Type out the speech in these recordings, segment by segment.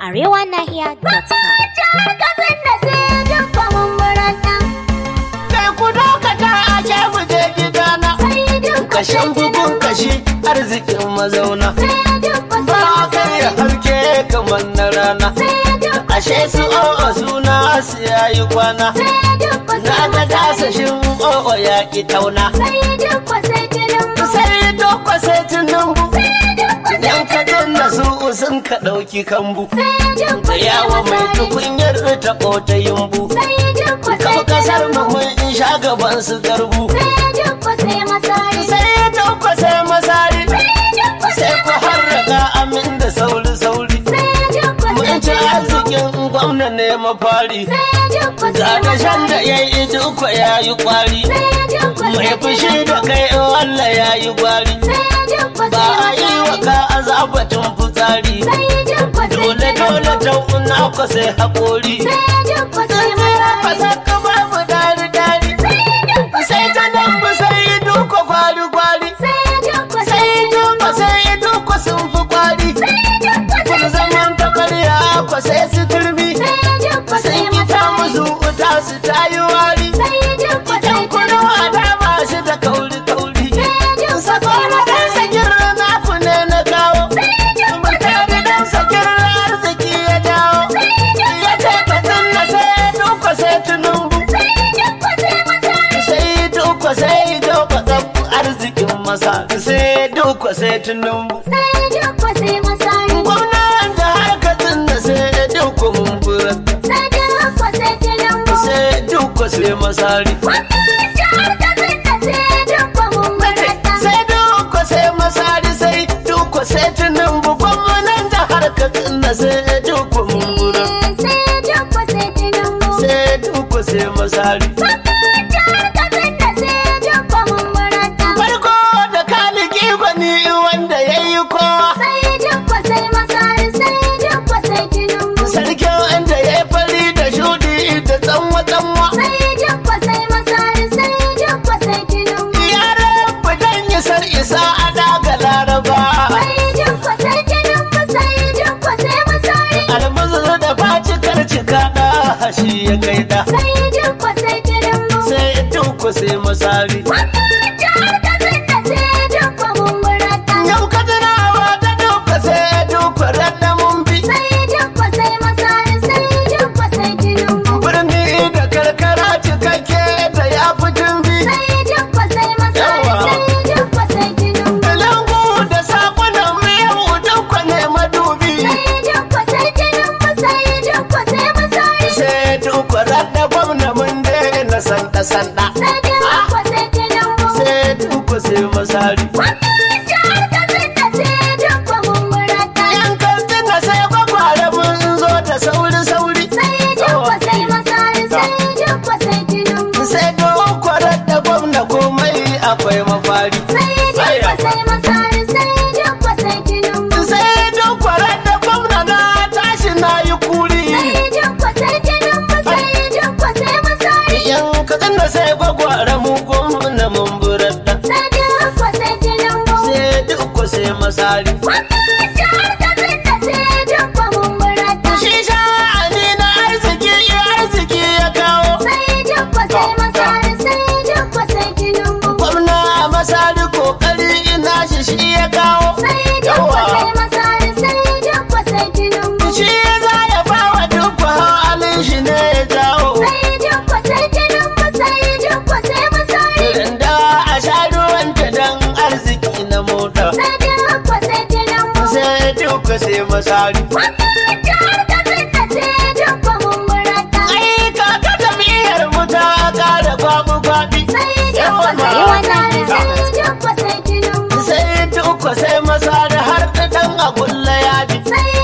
arewanahiya.com. Jihar Katsina sai dukkan mummuran Kai ku dokata a ke mu je gidana. sai dukkan Kashen bugun kashi arzikin mazauna. sai dukkan Ba a karya harke kamar na rana. sai dukkan Ashe su o'o suna su yayi kwana. sai dukkan Na ga dasashin o'o ya ki tauna. sai dukkan sai tinubu Sai dokwa sai tunumbu. sai dukkan Yan kadin na su sun ka ɗauki kambu. sai Da dukkan yawa mai tukunyar ta ƙota yumbu. sai dukkan Kafa sai kasar mu tinubu mun in sha gaban su garbu. sai dukkan sai masari Sai dokwa sai masari. sai dukkan sai ku harraka amin da sauri-sauri. sai dukkan Mun ci arzikin gwamna ne mafari. sai dukkan Ga dashen da ya yi duka ya yi kwari. Mai fushi da kai in Allah ya yi gwari. Ba a yi wa ka azabatin fitsari. Dole dole tauna ku sai haƙori. Fasaka babu dari dari. Sai ta dambu sai yi duka kwari kwari. Sai duka sai yi duka sun fi kwari. Kun zaman ta karya ku sai su turmi. Sun yi ta musu wuta su ta yi wari. Idan kudu a dama shi da kauri kauri. Sakona dan sakin rana ku ne na kawo. Mutane dan sakin arziki ya dawo. Ya ce ka tsinna sai duka sai tunumbu. Sai duka sai duka tsabu arzikin masa. Sai duka sai tunumbu. Gwamnan da har ka tsinna sai duka mumbura. Sai duka sai masari. Sai duka sai masari sai duka sai tunumbu. Gwamnan da har ka tsinna sai duka mumbura. Sai duka sai masari. Farko da kaliki gwani wanda ya yi kowa. Sarkin wanda ya yi fari da shudi da tsanwa tsanwa. Ya rabu dan yi sar isa a daga laraba. Almazu da facikar cika da hashi ya kai da. Sai duku sai masari. Yau ka tunawa da duka sai duka radda mun bi. Birni da karkara cikakke da ya fi tumbi. Langu da sakunan miyau duka ne madubi. Sai duka radda gwamna mun daina sanda sanda. Sai duka sai masari. Yan kantina sai kwakwara mun zo da sauri sauri. Sai dokwarar da gwamna komai akwai mafari. Sai dokwarar da gwamna na tashi na yi kuri. Yan kantina sai kwakwara mu gwamna mun burar da. Sai duk sai masari. Shi sha'ani na arziki arziki ya kawo. Gwamna masari kokari ina shi shi ya kawo. Shi za ya bawa duk halin shi ne ya jawo. Randa a sha ruwanta don arziki na mota. Sai duka sai masari. Ai kaka jam'iyyar mu ta kara babu babi. Sai duka sai masari har da dan agulla ya bi.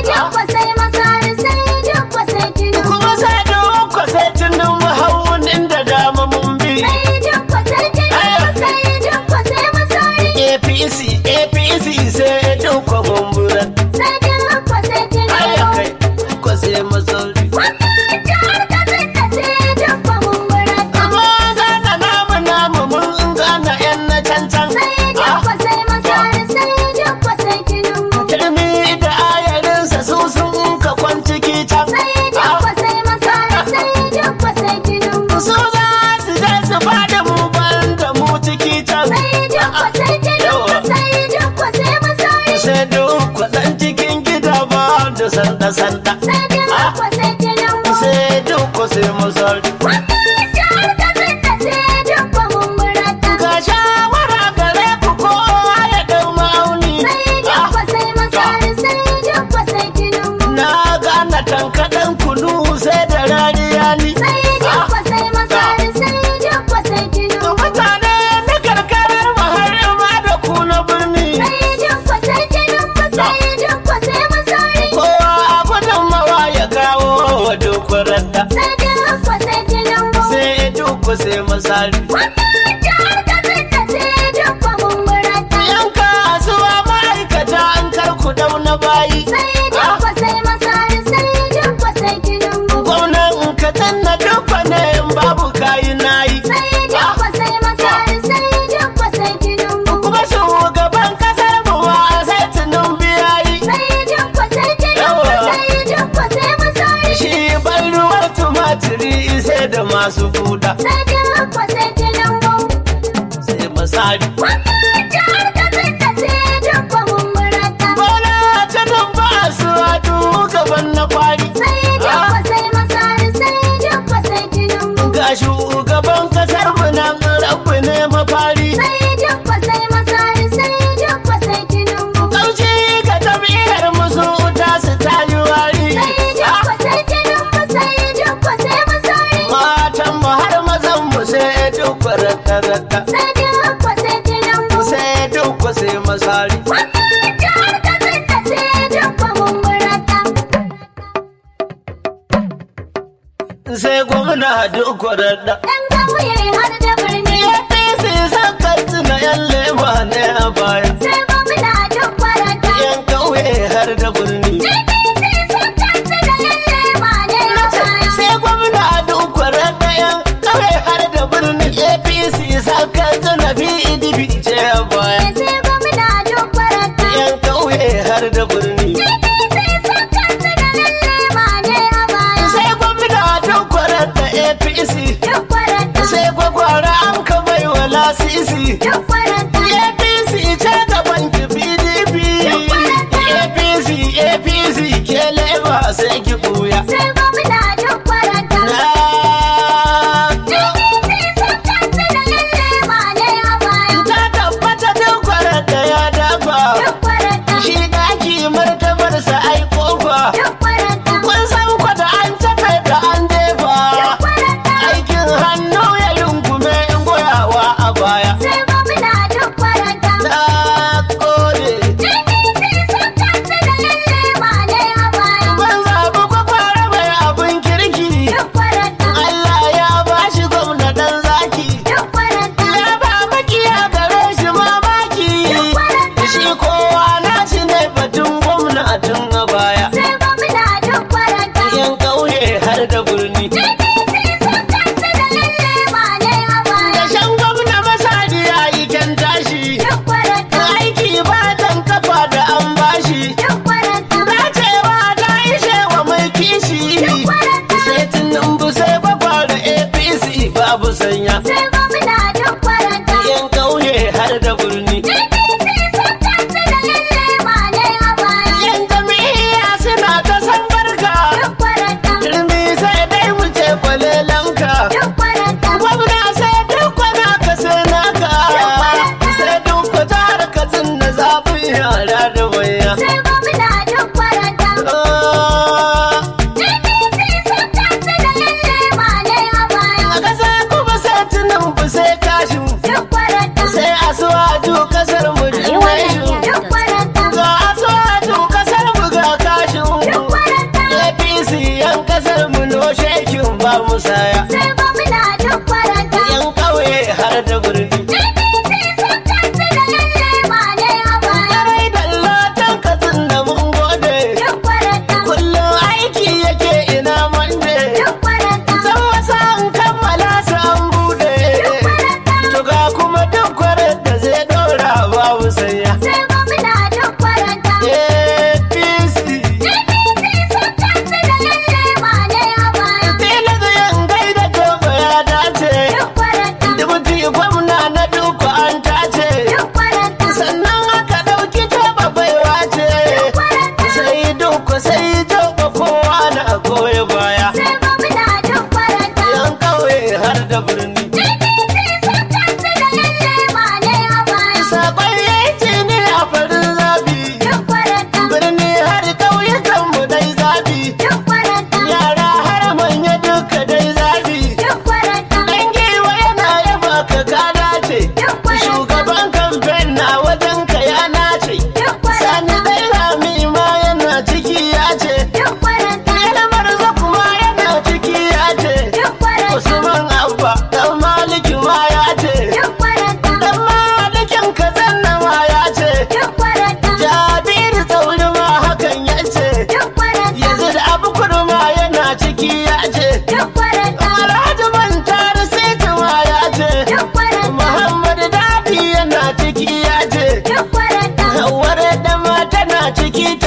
Kuma sai duka sai tunan mahaunin da dama mun bi. APC APC sai duka gumburan. Ai kai duka sai masari. Amma gana namu namu mun gana yan na cancan. Turmi da ayarinsa su sun ka kwanci da sanda sanda Sai Tinubu sai Tinubu. sai duk sai masari Wannan jihar Katsina sai Tinubu mun murata. ga shawara gare ku kowa ya dau ma'auni Sai Tinubu sai Masari sai Tinubu sai Tinubu. na gana tankaɗen kunu sai da rariya ni Sai Tinubu sai Masari sai Tinubu sai Tinubu. mutane na karkarar maharima da ku na birni Sai Tinubu sai Tinubu sai Tinubu sai Masari. kowa a gudunmawa ya kawo wa dokurar da Sai Tinubu sai Tinubu. sai duk sai masari Wannan jihar Katsina sai Tinubu mun murata. yan kasuwa ma'aikata an karku dauna bayi Sai Tinubu sai Masari sai Tinubu sai Tinubu. gwamnan ka tanna duk ne in babu kayi nayi Sai Tinubu sai Masari sai Tinubu sai Tinubu. kuma shugaban kasar mu ma sai tunun biyayi Sai Tinubu sai Tinubu sai Tinubu sai Masari. shi ban ruwan tumatiri sai da masu buda Sai Tinubu sai Tinubu. sai masari Wannan jihar Katsina sai Tinubu mun murata. bola ta nan ba su hadu gaban na kwari Sai Tinubu sai Masari sai Tinubu sai Tinubu. ga shugaban kasar mu nan rabu ne mafari Sai Tinubu sai Masari sai Tinubu sai Tinubu. kauci ga tabi'ar musu ta su tayi wari Sai Tinubu sai Tinubu sai Tinubu sai Masari. matan mu har mazan mu sai duk rata Sai Tinubu sai Tinubu. sai duk sai masari Wannan jihar Katsina sai Tinubu mun murata. sai gwamna duk rata Ɗan ƙauye har da birni. APC san katsina yan lema ne a baya Sai gwamna duk kwarata. yan kauye har da birni APC sun kansu da lalle ma ne a baya. sai gwamna duk rata yan kauye har da birni APC san katsina PDP ce a baya Sai gwamna duk kwarata. yan kauye har da birni APC sun kansu da lalle ma ne a baya. sai gwamna duk rata APC Duk kwarata. sai gwagwara an ka bai wa lasisi Duk kwarata. APC ce gaban ki PDP APC APC ke leba sai ki buya Sai gwamna duk kwarata. na APC sun kansu da lalle ma ne a baya. ta tabbata duk kwarar da ya dafa Duk kwarata. shi daki martabarsa ai kofa Duk kwarata. kun san kwa da an tafe da an jefa Duk kwarata. aikin hannu ya rungume in goyawa a baya Sai gwamna duk kwarata. na kore APC sun kansu da lalle ma ne a baya. ban zaɓi kwakwara mai abin kirki Duk kwarata. Allah ya bashi gwamna dan zaki Duk kwarata. ya ba makiya gare shi mamaki shi kowa na shi ne batun gwamna tun a baya Sai gwamna duk kwarata. yan ƙauye har da birni APC sun kansu da lalle ma ne a baya. da shan gwamna masadi ya yi kyan tashi Duk kwarata. aiki ba dan kafa da an bashi Duk kwarata. dacewa ta ishe wa mai kishi sai tunan sai kwakwa da apc babu sanya Sai gwamna duk kwarata. yan ƙauye har da birni APC sun kansu da lalle ma ne a baya. yan jami'a suna ta san barka Duk kwarata. turmi sai dai mu ce kwalelanka Duk kwarata. gwamna sai duk kwana ka sai naka sai duk ka jihar ka na zafin yara da manya Sai gwamna duk kwarata. Ah, APC sun kansu da lalle ma ne a baya. a ƙasa kuma sai tunan sai kashin Duk kwarata. sai asuwaju kasar mu generation Duk kwarata. ga asuwaju kasar mu ga kashin Duk kwarata. apc yan kasar mu no shekin ba musaya Sai gwamna duk kwarata. yan ƙauye har da birni APC sun kansu da lalle ma ne a baya. Yarai dallatan katsin da mun gode Duk kwarata. kullum aiki yake ina mande Duk kwarata. san wasa an kammala su an bude to ga kuma duk kwarar da zai dora babu sanya Sai gwamna duk kwarata. apc APC sun kansu da lalle ma ne a baya. tela da yan gai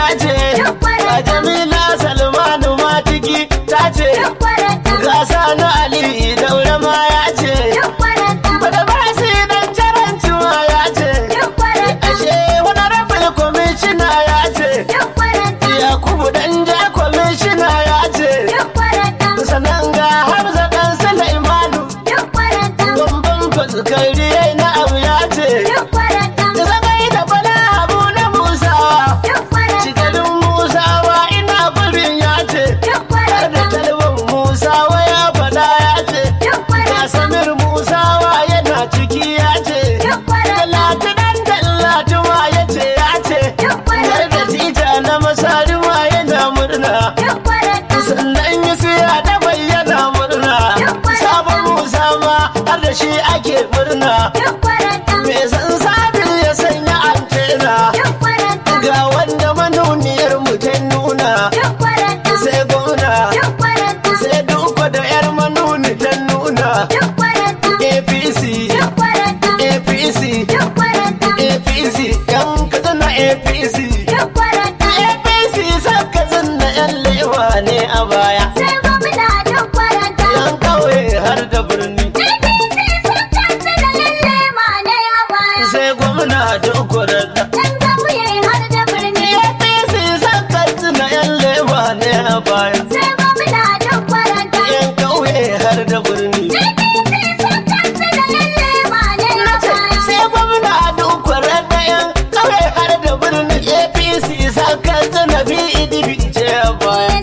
ce a jamila salmanu matiki ta ce gasa na ali daure ma ya ce bada ba su dan caranci ma ya ce ashe wani rabin kwamishina ya ce yakubu dan ja kwamishina ya ce sannan ga hamza dan sulaimanu gomban fuskari na abu ya ce zagai da bala abu na musa cikalin musawa ina gurin ya ce har da talibin musawa ya fada ya ce ga samir musawa yana ciki ya ce talatu dan talatu ma ya ce ya ce har da tita na masari ma yana murna sannan yi siya da bayyana murna sabon musa ma har da shi ake murna me san sabin ya sanya antena ga wanda manuniyar mu ta nuna sai gona sai duka da yar manuni ta nuna apc apc apc yan katsina apc apc san katsina yan lewa ne a baya yan kauye har da birni sai gwamna dukwarar da apc san katsina yan lewa ne a baya yan kauye har da birni sai gwamna dukwarar da yan kauye har da birni apc san katsina pdp ce a baya